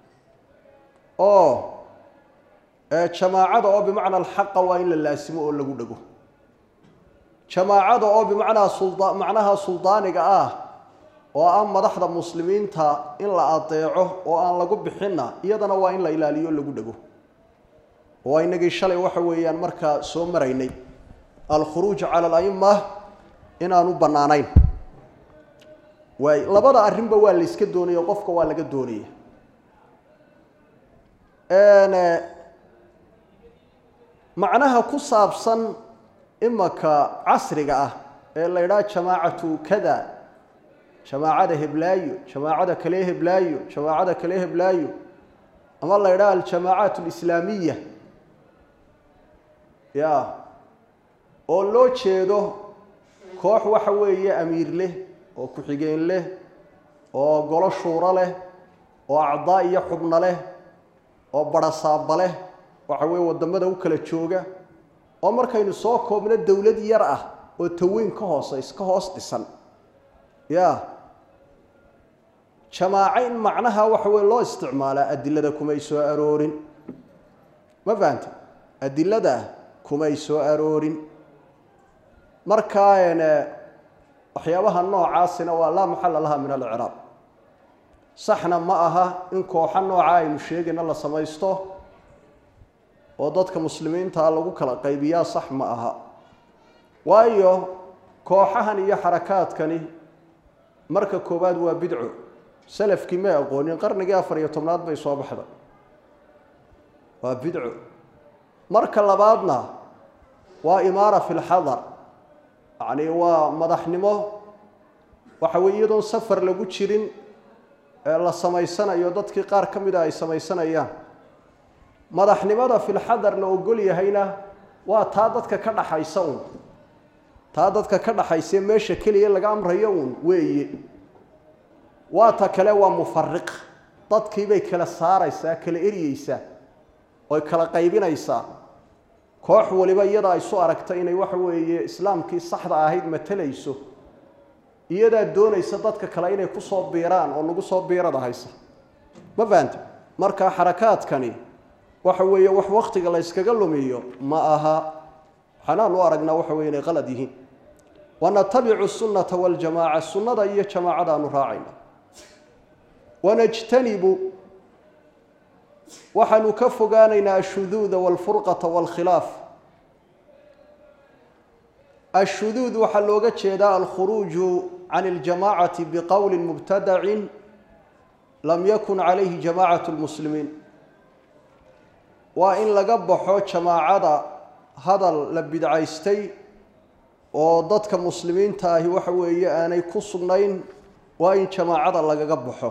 [SPEAKER 1] oo jamaacada oo bimacna alxaqa waa in la laasimo oo lagu dhego jamaacada oo bimacnaa sulda macnaha suldaaniga ah oo ah madaxda muslimiinta in la adeeco oo aan lagu bixinna iyadana waa in la ilaaliyo o lagu dhego oo inagii shalay waxa weeyaan markaa soo maraynay alkhuruuj cala alaima inaanu bannaanayn waay labada arrinba waa la yska doonaya qofka waa laga doonaya macnaha ku saabsan imaka casriga ah ee la ydhaha jamaacatu kada jamaacada heblaayo jamaacada kale heblaayo jamaacada kale heblaayo ama la ydhaha aljamaacaat alislaamiya ya oo loo jeedo koox waxa weeye amiir leh oo ku-xigeen leh oo golo shuuro leh oo acdaa iyo xubno leh oo barasaaba leh waxa weeye waddamada u kala jooga oo markaynu soo koobno dowlad yar ah oo taweyn ka hooseys ka hoos dhisan ya jamaaco in macnaha waxa weye loo isticmaalaa adilada kumay soo aroorin ma fahanta adilada kumay soo aroorin markaa waxyaabaha noocaasina waa laa maxala laha min alciraab saxna ma aha in kooxo nooca aynu sheegayna la samaysto oo dadka muslimiintaa lagu kala qaybiyaa sax ma aha waayo kooxahan iyo xarakaadkani marka koowaad waa bidco salafkii may aqoonin qarnigii afar iyo tobnaad bay soo baxda waa bidco marka labaadna waa imaara fi lxadar yacni waa madaxnimo waxa weye iyadoon safar lagu jirin ee la samaysanayo dadkii qaar ka mida ay samaysanayaan madaxnimada filxadar la ogol yahayna waa taa dadka ka dhaxaysa uun taa dadka ka dhaxayse meesha keliya laga amrayo uun weeye waa ta kale waa mufariq dadkiibay kala saaraysaa kala eryeysaa oy kala qaybinaysaa koox waliba iyada ay su aragta inay waxa weeye islaamkii saxda ahayd matalayso iyadaa doonaysa dadka kale inay kusoo biiraan oo nagu soo biirada haysa ma fahanta marka xarakaadkani waxa weeye wax waktiga la yskaga lumiyo ma aha waxaanaan u aragnaa waxa weye inay qalad yihiin wanatabicu sunnata waljamaaca sunnada iyo jamaacadaanu raacayna wanajtanibu waxaanu ka fogaanaynaa ashuduuda walfurqata walkhilaaf ashuduud waxaa looga jeedaa alkhuruuju can اljamacati biqowli mubtadacin lam yakun calayhi jamacat lmuslimiin waa in laga baxo jamaacada hadal la bidcaystay oo dadka muslimiinta ahi waxa weeye aanay ku sugnayn waa in jamaacada lagaga baxo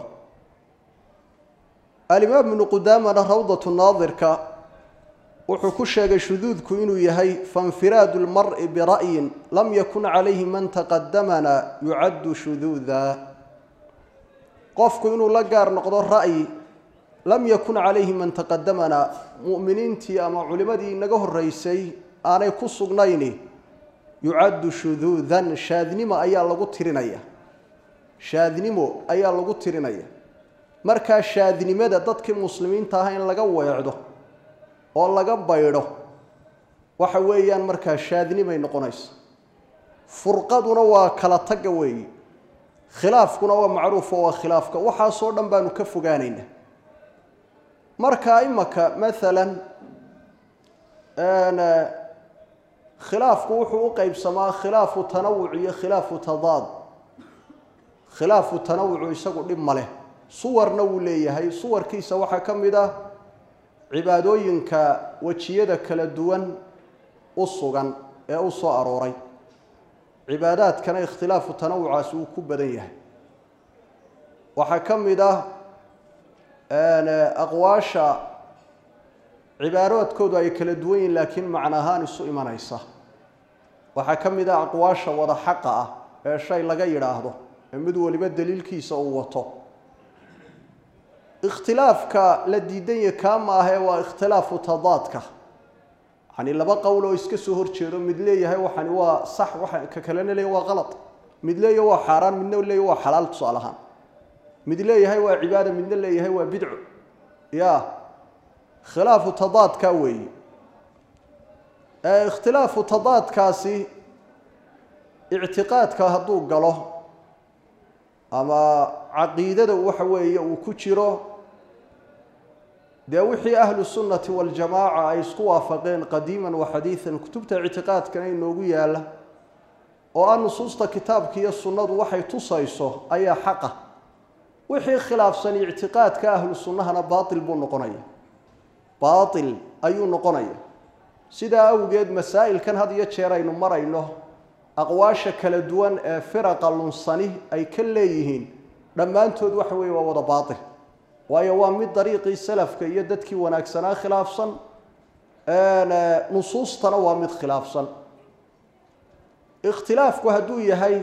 [SPEAKER 1] alimaam ibnu qudaamana rawdatu naadirka wuxuu ku sheegay shuduudku inuu yahay fainfiraadu lmari bira'yin lam yakun calayhi man taqadamana yucaddu shuduuda qofku inuu la gaar noqdo ra'yi lam yakun calayhi man taqadamana mu'miniintii ama culimadii inaga horreysay aanay ku sugnayni yucaddu shuduudan shaadnimo ayaa lagu tirinaya shaadnimo ayaa lagu tirinaya markaa shaadnimada dadkii muslimiinta ah in laga weecdo oo laga baydho waxa weeyaan markaa shaadnimay noqonaysa furqaduna waa kala tagga weeyi khilaafkuna waa macruuf oo waa khilaafka waxaasoo dhan baanu ka fogaanaynaa marka imaka maalan khilaafku wuxuu u qeybsamaa khilaafu tanawuc iyo khilaafu tadaad khilaafu tanawucu isagu dhib ma leh suwarna wuu leeyahay suwarkiisa waxaa ka mid ah cibaadooyinka wejiyada kala duwan u sugan ee u soo arooray cibaadaadkana ikhtilaafu tanawucaasi uu ku badan yahay waxaa ka mid ah aqwaasha cibaaraadkoodu ay kala duwan yihin laakiin macno ahaan isu imanaysa waxaa ka mid ah aqwaasha wada xaqa ah ee shay laga yidhaahdo ee mid waliba daliilkiisa uu wato ikhtilaafka la diidan yahe kaa ma ahee waa ikhtilaafu tadaadka yani laba qowl oo iska soo horjeedo mid leeyahay waxani waa sax waa ka kalena leeyahy waa qalad mid leeyahay waa xaaraan midna leeyahy waa xalaal tusaale ahaan mid leeyahay waa cibaada midna leeyahay waa bidco ya khilaafu tadaadka weeyi ikhtilaafu tadaadkaasi ictiqaadka hadduu galo ama caqiidada waxa weeye uu ku jiro dee wixii ahlu sunnati waljamaaca ay isku waafaqeen qadiiman wa xadiidan kutubta ictiqaadkana inoogu yaalla oo ah nusuusta kitaabka iyo sunnadu waxay tusayso ayaa xaqa wixii khilaafsan ictiqaadka ahlu sunnahana baatil buu noqonaya baatil ayuu noqonaya sidaa awgeed masaa'ilkan had iyo jeer aynu marayno aqwaasha kala duwan ee firaqa lunsani ay ka leeyihiin dhammaantood waxa weeye waa wada baatil waayo waa mid dariiqii salafka iyo dadkii wanaagsanaa khilaafsan nusuustana waa mid khilaafsan ikhtilaafku hadduu yahay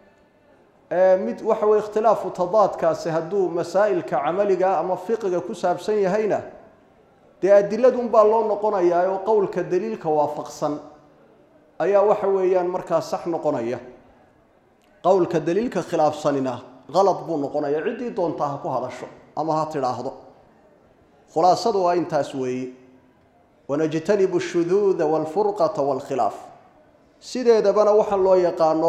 [SPEAKER 1] mid waxa weye ikhtilaafu tadaadkaasi hadduu masaa'ilka camaliga ama fiqiga ku saabsan yahayna dee adiladunbaa loo noqonayaa oo qowlka daliilka waafaqsan ayaa waxa weeyaan markaa sax noqonaya qowlka daliilka khilaafsanina qalad buu noqonaya ciddii doontaa ha ku hadasho ama ha tidhaahdo khulaasadu waa intaas weeye wanajtanibu ashuduuda walfurqata walkhilaaf sideedabana waxaa loo yaqaano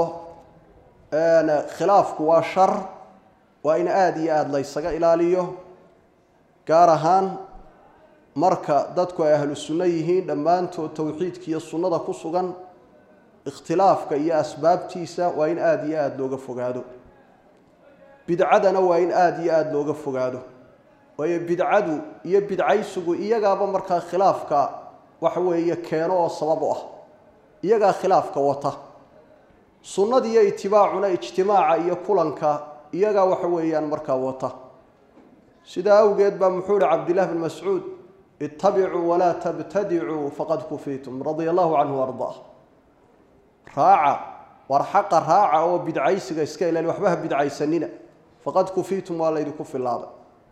[SPEAKER 1] khilaafku waa shar waa in aada iyo aada laysaga ilaaliyo gaar ahaan marka dadku ay ahlu sunno yihiin dhammaantood towxiidka iyo sunnada ku sugan ikhtilaafka iyo asbaabtiisa waa in aada iyo aada looga fogaado bidcadana waa in aada iyo aada looga fogaado waayo bidcadu iyo bidcaysigu iyagaaba markaa khilaafka waxa weeye keeno oo sabab u ah iyagaa khilaafka wata sunnada iyo itibaacuna ijtimaaca iyo kulanka iyagaa waxa weeyaan markaa wata sidaa awgeed baa muxuu ihi cabdillahi bn mascuud ittabicuu walaa tabtadicuu faqad kufiitum radia allahu canhu ardaa raaca war xaqa raaca oo bidcaysiga iska ilaali waxba ha bidcaysanina faqad kufiitum waa laydinku filaaday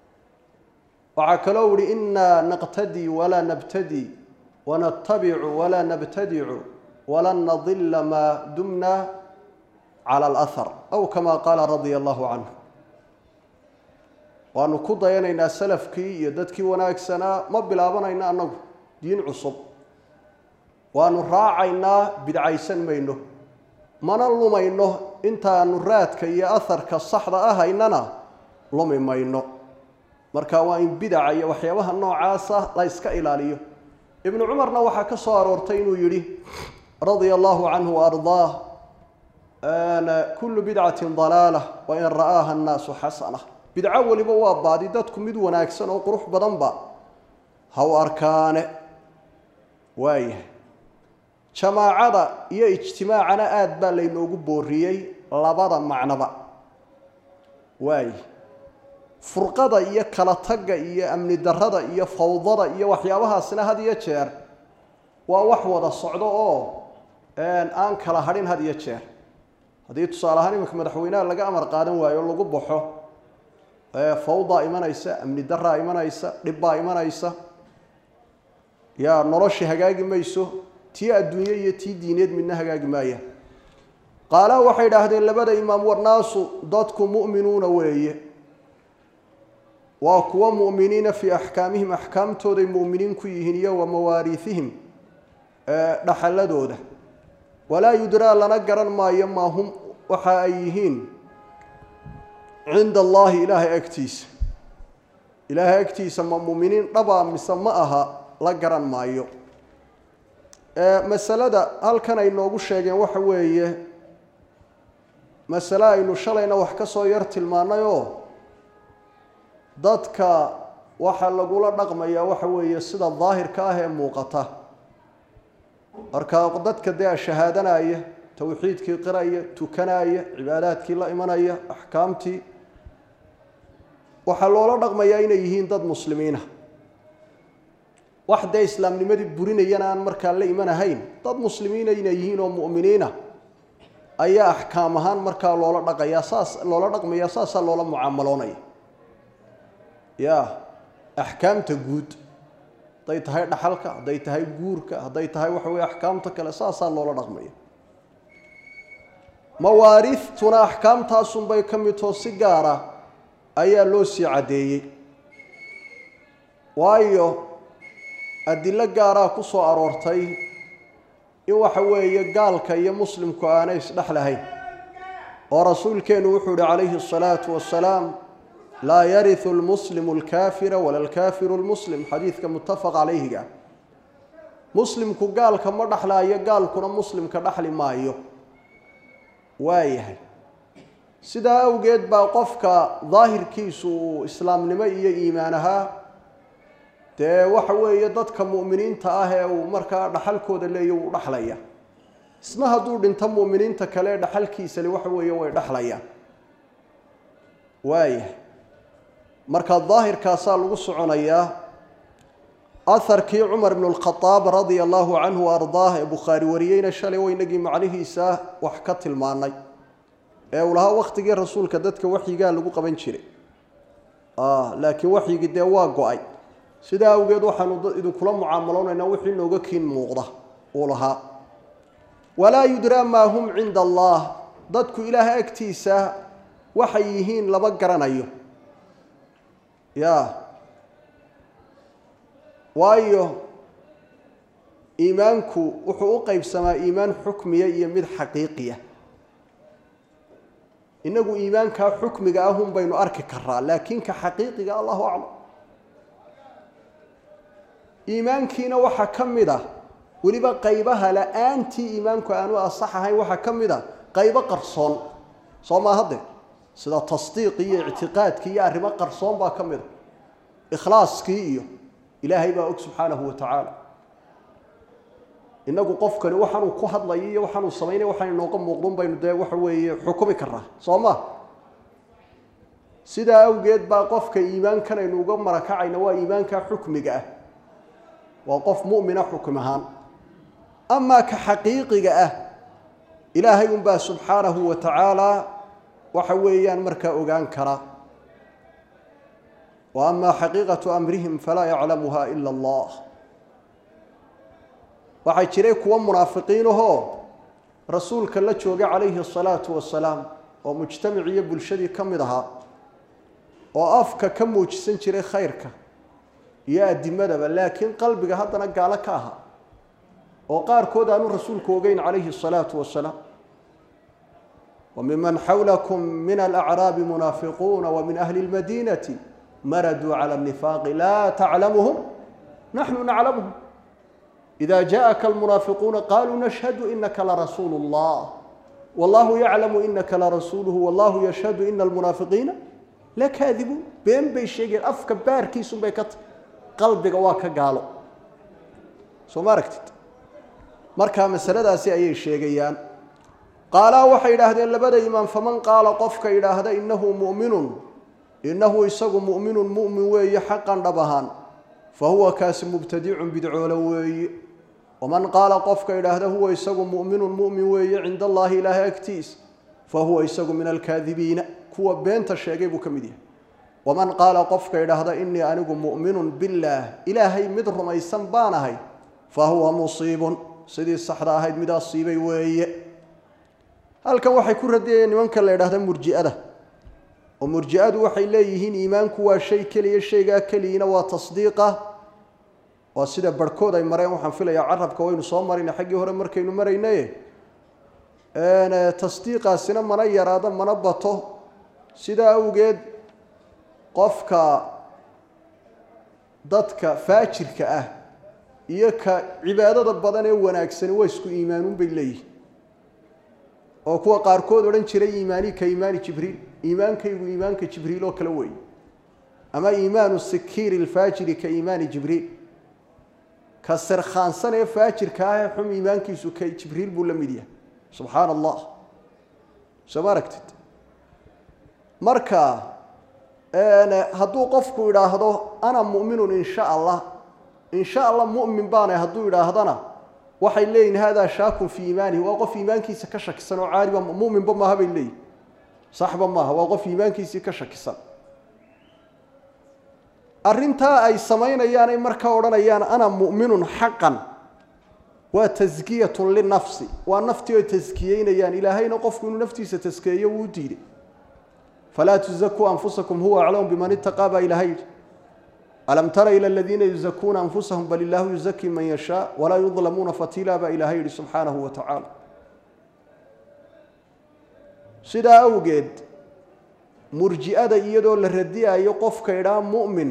[SPEAKER 1] waxaa kaloo ihi inaa naqtadii walaa nabtadii wanatabicu walaa nabtadicu walan nadila maa dumna cala alahar aw kama qaala radia allahu canhu waanu ku dayanaynaa salafkii iyo dadkii wanaagsanaa ma bilaabanayno annagu diin cusub waanu raacaynaa bidcaysan mayno mana lumayno intaanu raadka iyo aharka saxda ahaynana lumi mayno marka waa in bidaca iyo waxyaabaha noocaasa la yska ilaaliyo ibnu cumarna waxaa ka soo aroortay inuu yidhi radia allahu canhu waardaah kullu bidcatin dalaala wain ra'aaha annaasu xasana bidco weliba waa baadi dadku mid wanaagsan oo qurux badanba ha u arkaane waayahay jamaacada iyo ijtimaacana aada baa laynoogu booriyey labada macnoba waaye furqada iyo kala tagga iyo amni darrada iyo fawdada iyo waxyaabahaasina had iyo jeer waa wax wada socdo oo aan kala hadhin had iyo jeer haddii tusaale ahaan iminka madaxweynaha laga amar qaadan waayo o lagu baxo fawdaa imanaysa amni daraa imanaysa dhibbaa imanaysa yaa nolosha hagaagi mayso tii adduunye iyo tii diineed midna hagaagi maaya qaala waxay idhaahdeen labada imaam warnaasu dadku mu'minuuna weeye waa kuwa mu'miniina fii axkaamihim axkaamtooday mu'miniin ku yihiin iyo wa mawaariihihim dhaxaladooda walaa yudraa lana garan maayo maa hum waxa ay yihiin cinda allaahi ilaahay agtiisa ilaahay agtiisa ma mu'miniin dhabaa mise ma aha la garan maayo masalada halkan ay noogu sheegeen waxa weeye masale aynu shalayna wax ka soo yar tilmaanay oo dadka waxaa lagula dhaqmayaa waxa weeye sida daahirka ah ee muuqata marka dadka dee shahaadanaya towxiidkii qiraya tukanaya cibaadaadkii la imanaya axkaamtii waxaa loola dhaqmayaa inay yihiin dad muslimiina wax dee islaamnimadii burinayana aan markaa la imanahayn dad muslimiina inay yihiin oo mu'miniina ayaa axkaam ahaan markaa loola dhaqayaa saas loola dhaqmaya saasaa loola mucaamaloonaya ya axkaamta guud hadday tahay dhaxalka hadday tahay guurka hadday tahay waxa weye axkaamta kale saasaa loola dhaqmaya mawaariiftuna axkaamtaasunbay ka midtoo si gaara ayaa loo sii caddeeyey waayo adilo gaaraa ku soo aroortay in waxa weeye gaalka iyo muslimku aanay isdhexlahayn oo rasuulkeennu wuxuu yihi calayhi asalaatu wassalaam laa yariu lmuslimu alkaafira wala alkaafiru lmuslim xadiidka muttafaq calayhiga muslimku gaalka ma dhexlaayo gaalkuna muslimka dhexli maayo waayahay sidaa awgeed baa qofka daahirkiisu uu islaamnimo iyo iimaan ahaa dee waxa weeye dadka mu'miniinta ah ee uu markaa dhaxalkooda leeya wuu dhexlaya isna hadduu dhinto mu'miniinta kale dhaxalkiisale waxa weeye way dhexlayaan waayahay marka daahirkaasaa lagu soconayaa aharkii cumar ibnu lkhadaab radia allahu canhu ardaah ee bukhaari wariyeyna shalay waynagii macnihiisa wax ka tilmaanay ee uu lahaa wakhtigii rasuulka dadka waxyigaa lagu qaban jiray laakiin waxyigii dee waa go-ay sidaa awgeed waxaanu idinkula mucaamaloonayna wixii nooga kiin muuqda uu lahaa walaa yudraa maa hum cinda allah dadku ilaaha agtiisa waxay yihiin lama garanayo ya waayo iimaanku wuxuu u qeybsamaa iimaan xukmiya iyo mid xaqiiqiya inagu iimaankaa xukmiga ahun baynu arki karaa laakiin ka xaqiiqiga allahu aclam iimaankiina waxaa ka mid ah weliba qaybaha la-aantii iimaanku aanu asax ahayn waxaa ka mid a qaybo qarsoon soo maa hadde sida tasdiiqii iyo ictiqaadkii iyo arrimo qarsoon baa ka mid a ikhlaaskii iyo ilaahay baa og subxaanahu wa tacaala inagu qofkani waxaanuu ku hadlayo iyo waxaanuu samaynay waxaan inooga muuqdun baynu dee waxa weeye xukumi karnaa soo ma sidaa awgeed baa qofka iimaankan aynu uga marakacayna waa iimaanka xukmiga ah waa qof mu'mina xukum ahaan amaa ka xaqiiqiga ah ilaahay unbaa subxaanahu wa tacaala waxa weeyaan markaa ogaan kara wa amaa xaqiiqatu amrihim falaa yaclamuha ila allah waxaa jiray kuwo munaafiqiinahoo rasuulka la joogay calayhi asalaatu wasalaam oo mujtamac iyo bulshadii ka mid ahaa oo afka ka muujisan jiray khayrka iyo adimadaba laakiin qalbiga haddana gaalo ka aha oo qaarkood aanu rasuulku ogeyn calayhi الsalaatu wasalaam وmiman xawlakum min alأcraabi munaafiquuna وmin ahli اlmadinati maraduu calى الnifaaqi laa taclamuhum naxnu naclamuhum إida jaءaka almunaafiquuna qaluu nashhadu inaka larasuulu اllah wallahu yaclamu inaka larasuuluhu wallahu yashhadu ina almunaafiqiina lakaadibuun been bay sheegayeen afka baarkiisun bay ka tahy qalbiga waa ka gaalo soo ma aragtid markaa masaladaasi ayay sheegayaan qaalaa waxay yidhaahdeen labada imaam faman qaala qofka yidhaahda innahu mu'minun innahu isagu mu'minun mu'min weeye xaqan dhab ahaan fa huwa kaasi mubtadicun bidcoolo weeye waman qaala qofka yidhaahda huwa isagu mu'minun mu'min weeye cinda allaahi ilaahay agtiis fa huwa isagu min alkaadibiina kuwa beenta sheegay buu ka mid yahay waman qaala qofka yidhaahda innii anigu mu'minun billaah ilaahay mid rumaysan baan ahay fa huwa musiibun sidii saxda ahayd mid asiibay weeye halkan waxay ku radiyayeen nimanka la yidhahda murji'ada oo murji'adu waxay leeyihiin iimaanku waa shay keliya shaygaa keliyina waa tasdiiqa waa sida barhkood ay mareen waxaan filayaa carabka waynu soo marayna xaggii hore markaynu maraynaye tasdiiqaasina mana yaraado mana bato sidaa awgeed qofka dadka faajirka ah iyo ka cibaadada badan ee wanaagsani waa isku iimaanuun bay leeyihin oo kuwa qaarkood odhan jiray iimaani ka iimaani jibriil iimaankaygu iimaanka jibriil oo kale weeye ama iimaanu sikiiri lfaajiri ka iimaani jibriil ka sirkhaansan ee faajirka ah ee xum iimaankiisu ka jibriil buu la mid yahay subxaana allah soo ma aragtid marka hadduu qofku idhaahdo ana mu'minun in sha allah in sha allah mu'min baanay hadduu idhaahdana waxay leeyihin hada shaakun fii iimaanihi waa qof iimaankiisa ka shakisan oo caaliba muminba maaha bay leeyihin saxba maaha waa qof iimaankiisii ka shakisan arrintaa ay samaynayaan ay markaa odhanayaan ana mu'minun xaqan waa taskiyatun linafsi waa naftii oy taskiyeynayaan ilaahayna qofku inuu naftiisa taskeeyo wuu diiday falaa tuzakuu anfusakum huwa aclamu biman itaqaa baa ilahay yidhi alam tara ila aladiina yuzakuuna anfusahum bal illaahu yuzakii man yashaa walaa yudlamuuna fatiila baa ilaahay yidhi subxaanahu wa tacaala sidaa awgeed murji'ada iyadoo la radiyayo qofka idhaa mu'min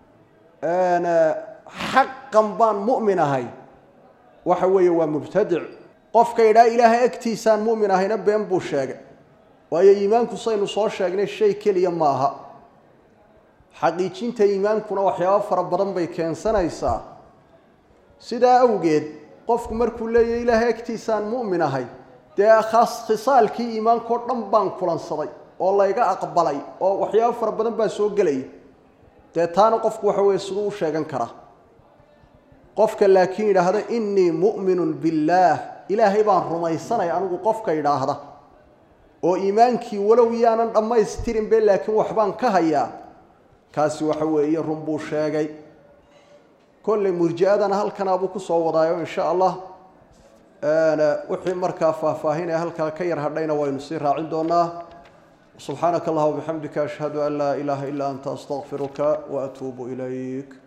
[SPEAKER 1] xaqan baan mu'min ahay waxa weeye waa mubtadic qofka idhaa ilaahay agtiisaan mu'min ahayna been buu sheegay waayo iimaanku saynu soo sheegnay shay keliya ma aha xaqiijinta iimaankuna waxyaabo fara badan bay keensanaysaa sidaa awgeed qofku markuu leeyahy ilaahay agtiisaan mu'min ahay dee khaas khisaalkii iimaankao dhan baan kulansaday oo layga aqbalay oo waxyaabo fara badan baa soo gelaya dee taana qofku waxa weeye siduu u sheegan karaa qofka laakiin yidhaahda innii mu'minun billaah ilaahay baan rumaysanay anigu qofka yidhaahda oo iimaankii walow yaanan dhammaystirin be laakiin waxbaan ka hayaa kaasi waxa weeye run buu sheegay kolley murji-adana halkanaabuu ku soo wadaayo insha allah wixii markaa faahfaahin ee halkaa ka yar hadhayna waynu sii raacin doonaa subxaanaka allah wabixamdika ashhadu an laa ilaaha ilaa anta astaqfiruka waatuubu ilayk